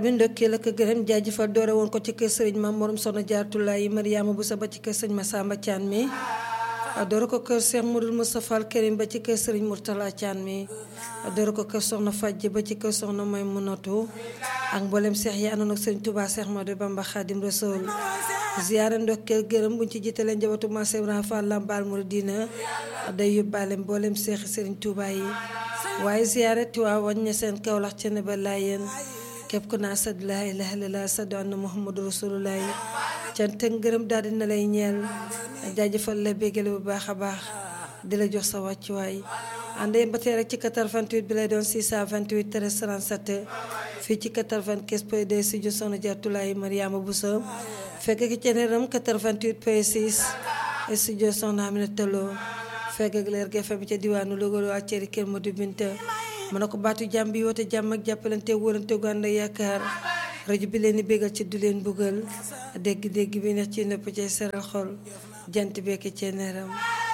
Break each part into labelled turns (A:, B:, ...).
A: bi ndokkeel ak gërëm jaajëfal doore woon ko ci kër sëriñ Maam Morom Soxna Jaaratullaay Mariama bu sa ba ci kër sëriñ Masamba Thian mi doore ko kër Cheikh Modou Moustapha Al Karim ba ci kër sëriñ Mourtala Thian mi doore ko kër soxna Fajj ba ci kër soxna May Munatu ak mboolem seex yi àndoon ak sëriñ Touba Cheikh Modou Bamba Khadim Rasoul ziyaara ndokkeel gërëm buñ ci jiitalee njabootu Maam Ibrahima Fall Lambaal Mouridina day yóbbaale mboolem seexi sëriñ Touba yi waaye ziyaara Tiwaawan ña seen Kawlax ca ne ba laayeen képp ku naa sadu laa ilaaha illallaah sadu anna Muhammadu Rasulullaah cant ak ngërëm daal dina lay ñeel jaajëfal la béggale bu baax a baax di la jox sa wàccuwaay àndee ba tey rek ci 88 bi lay doon 628 13 37 fii ci 95 point 2 studio Soxna Jaaratullaay Mariama Bousso fekk ki ceneeram 88 point 6 studio Soxna Aminata Lo fekk ak leer GFM ca diwaanu Louga waa Ceri Kër Modou Binta mën na ko baatu jàmm bi woote jàmm ak jàppalante wóorante gu ànd ak yaakaar rajo bi leen di bégal ci du leen buggal dégg-dégg bi neex ci nëpp ci seral xol jant bekk ci neeram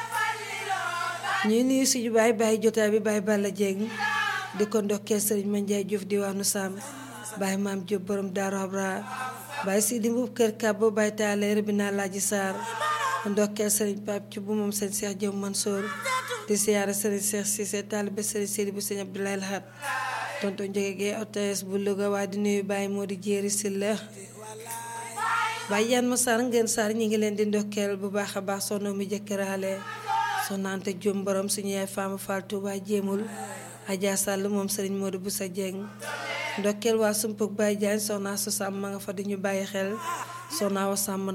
A: ñuy nuyu suñu baay baay jotaay bi baay Balla Dieng di ko ndokkee sëriñ Mandiaye Diouf diwaanu Sam baay maam Diop borom Daaru Abra baay Sidi Mbuub kër Kàbb baay taaleer bi naa laaji Saar ndokkee sëriñ Pape ci bu moom seen Seex Jëm Mansour di siyaare sëriñ Seex Cissé taalibe sëriñ Sidi bu sëñ Abdoulaye Lahat tonton jóge gee ots bu Louga waa di nuyu Baye moo di jéeri si la Baye yan ma sar ngeen sar ñi ngi leen di ndokkeel bu baax a baax sono mi jëkkëraale soxna Anta Jum borom suñu yaay Fama Fall Touba jéemul Adja Sall moom sëriñ Modou bu sa jeng ndokkeel waa sumpug Baye Diagne soxna su sàmm ma nga fa di ñu bàyyi xel soxna wa sàmm